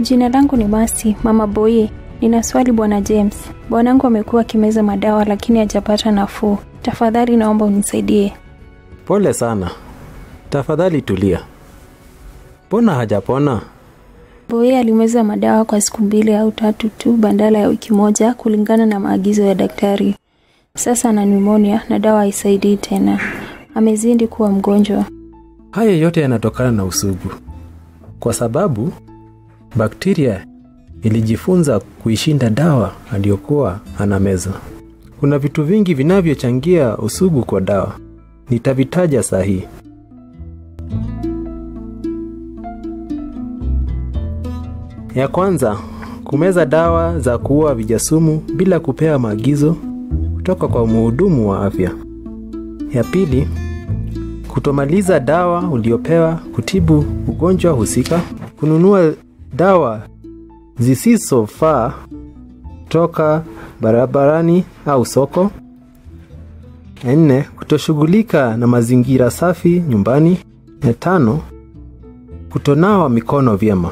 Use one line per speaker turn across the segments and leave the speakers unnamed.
Jina langu ni Masi, mama Boye. Nina swali bwana James. Bwanangu amekuwa akimeza madawa lakini hajapata nafuu. Tafadhali naomba unisaidie.
Pole sana, tafadhali tulia. Mbona hajapona?
Boye alimeza madawa kwa siku mbili au tatu tu badala ya wiki moja kulingana na maagizo ya daktari. Sasa ana pneumonia na dawa haisaidii tena. Amezidi kuwa mgonjwa.
Haya yote yanatokana na usugu, kwa sababu bakteria ilijifunza kuishinda dawa aliyokuwa anameza. Kuna vitu vingi vinavyochangia usugu kwa dawa, nitavitaja saa hii. Ya kwanza, kumeza dawa za kuua vijasumu bila kupewa maagizo kutoka kwa mhudumu wa afya. Ya pili, kutomaliza dawa uliopewa kutibu ugonjwa husika, kununua dawa zisizofaa toka barabarani au soko. Ya nne, kutoshughulika na mazingira safi nyumbani. Ya tano, kutonawa mikono vyema.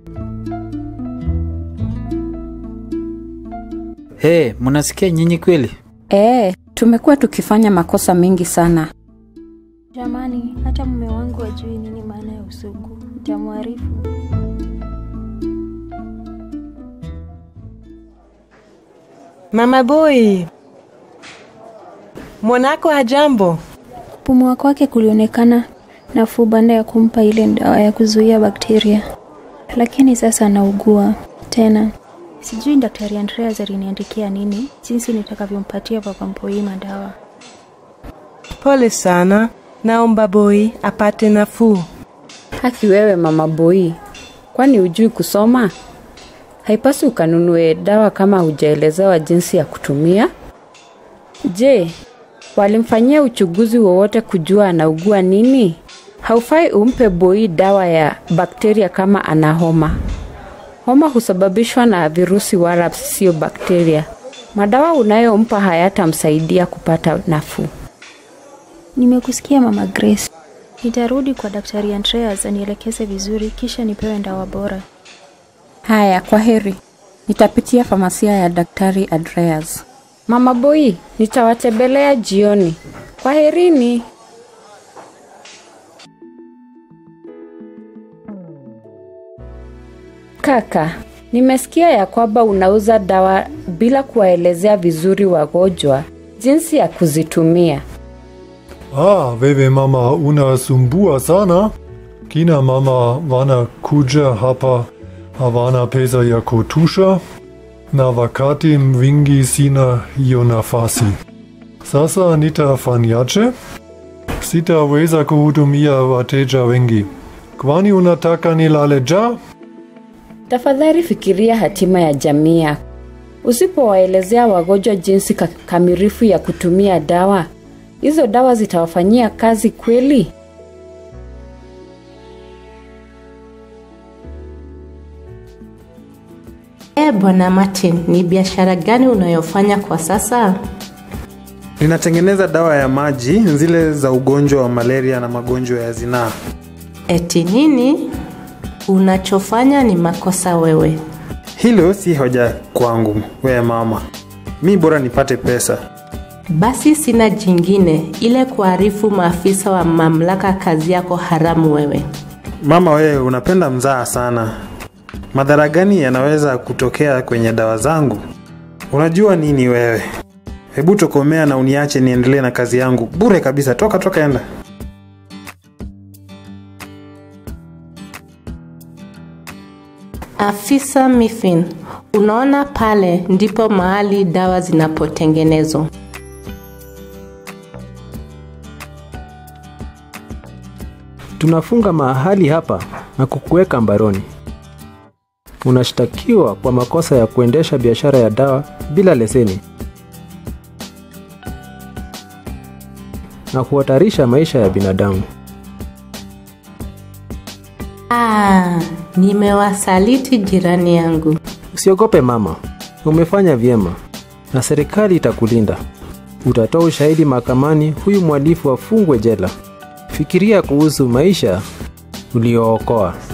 He, mnasikia nyinyi kweli?
Ee, tumekuwa tukifanya makosa mengi sana.
Jamani, hata mume wangu ajui nini maana ya usugu. Nitamwarifu.
Mama Boy, mwanako hajambo?
Kupumua kwake kulionekana nafuu baada ya kumpa ile dawa ya kuzuia bakteria, lakini sasa anaugua tena. Sijui daktari Andreas aliniandikia nini jinsi nitakavyompatia papa Mpoima dawa.
Pole sana, naomba Boy apate nafuu.
Haki wewe mama Boi, kwani hujui kusoma? Haipasi ukanunue dawa kama hujaelezewa jinsi ya kutumia. Je, walimfanyia uchunguzi wowote kujua anaugua nini? Haufai umpe Boi dawa ya bakteria kama ana homa. Homa husababishwa na virusi wala sio bakteria. Madawa unayompa hayatamsaidia kupata nafuu.
Nimekusikia mama Grace. Nitarudi kwa daktari Andreas anielekeze vizuri, kisha nipewe dawa bora.
Haya, kwa heri. Nitapitia famasia ya daktari Andreas. Mama Boi, nitawatembelea jioni. Kwa herini. Kaka, nimesikia ya kwamba unauza dawa bila kuwaelezea vizuri wagonjwa jinsi ya kuzitumia.
Ah, wewe mama unasumbua sana. Kina mama wanakuja hapa hawana pesa ya kutosha na wakati mwingi sina hiyo nafasi. Sasa nitafanyaje? Sitaweza kuhudumia wateja wengi. Kwani unataka nilale njaa?
Tafadhali fikiria hatima ya jamii yako. Usipowaelezea wagonjwa jinsi ka- kamilifu ya kutumia dawa, hizo dawa zitawafanyia kazi kweli?
E bwana Martin, ni biashara gani unayofanya kwa sasa?
Ninatengeneza dawa ya maji zile za ugonjwa wa malaria na magonjwa ya zinaa.
Eti nini? Unachofanya ni makosa wewe.
Hilo si hoja kwangu, wewe mama. Mi bora nipate pesa.
Basi sina jingine ile kuarifu maafisa wa mamlaka kazi yako haramu wewe.
Mama, wewe unapenda mzaa sana. Madhara gani yanaweza kutokea kwenye dawa zangu? Unajua nini wewe? Hebu tokomea na uniache niendelee na kazi yangu bure kabisa. Toka toka, enda.
Afisa Miffin, unaona pale ndipo mahali dawa zinapotengenezwa.
Tunafunga mahali hapa na kukuweka mbaroni. Unashtakiwa kwa makosa ya kuendesha biashara ya dawa bila leseni na kuhatarisha maisha ya binadamu.
Ah, nimewasaliti jirani yangu.
Usiogope mama, umefanya vyema na serikali itakulinda. Utatoa ushahidi mahakamani, huyu mhalifu afungwe jela. Fikiria kuhusu maisha uliookoa.